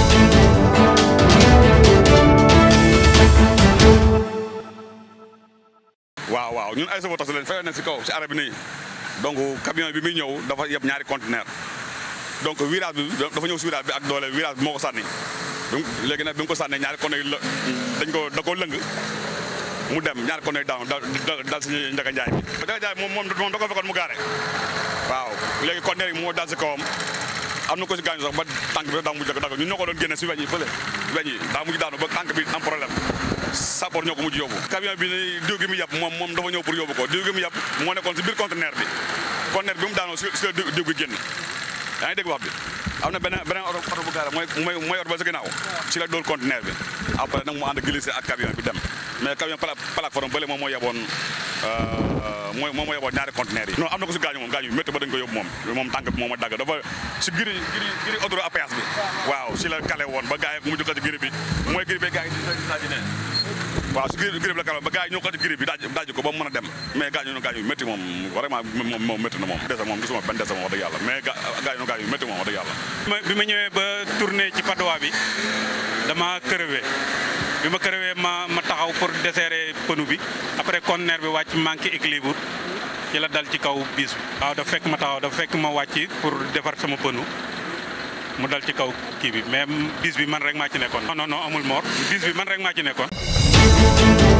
waaw waaw ñun ay chauffeur taxi lañ fayal nañ si kaw si arrêt bi nii donc camion bi muy ñëw dafa yeb ñaari conteneur donc virage bi dafa ñëw si virage bi ak doole virage bi moo ko sànni donc léegi nag bi mu ko sànnee ñaari conteneur yi la dañ ko da koo lëng mu dem ñaari conteneur yi daanu dal dal si Ndiaga Ndiaye bi Ndiaga Ndiaye moom moom moom da ko fekkoon mu gaare waaw léegi conteneur yi moo dal si kawam am na ko si gaañu sax ba tànk bi daa mujj dagg ñun ñoo ko doon génne si weñ yi fële weñ yi daa mujj daanu ba tànk bi am problème sappoor ñoo ko mujj yóbbu camion bi ni diw gi mu yàpp moom moom dafa ñëw pour yóbbu ko diw gi mu yàpp moo nekkoon si biir conteneur bi conteneur bi mu daanoo si si la diw gi génn yaa ngi dégg wax bi am na beneen beneen oto oto bu gaare mooy mooy mooy oto ba si ginnaaw si la dóor conteneur bi après nag mu ànd glissé ak camion bi dem mais camion plateforme bële moom moo yeboon mooy moom moo yeboon ñaari conteneur yi non am na ko si gaañu moom gaañu métti ba dañ ko yóbbu moom moom tànk bi moom a dagg dafa si giri giri giri autoroute à péage bi waaw si la kale woon ba gars yi mujj ko ci giri bi mooy giri bi gars yi di ne waaw si giri giri bi la kale ba gars yi ñoo ko ci giri bi daaj daaj ko ba mu mën a dem mais gaañu no gaañu métti moom vraiment moom moom métti na moom dese moom gisuma benn dese moom wax dëgg yàlla mais gaañu no gaañu métti moom wax dëgg yàlla bi ma ñëwee ba tourné ci padowa bi dama crevé bi ma crevé ma ma taxaw pour desserrer pneu bi après conteneur bi wàcc manqué équilibre ci la dal ci kaw bis bi. waaw dafa fekk ma taxaw dafa fekk ma wàcc pour defar sama pneu mu dal ci kaw kii bi mais bis bi man rek maa ci nekkoon. non non non amul mort bis bi man rek maa ci nekkoon.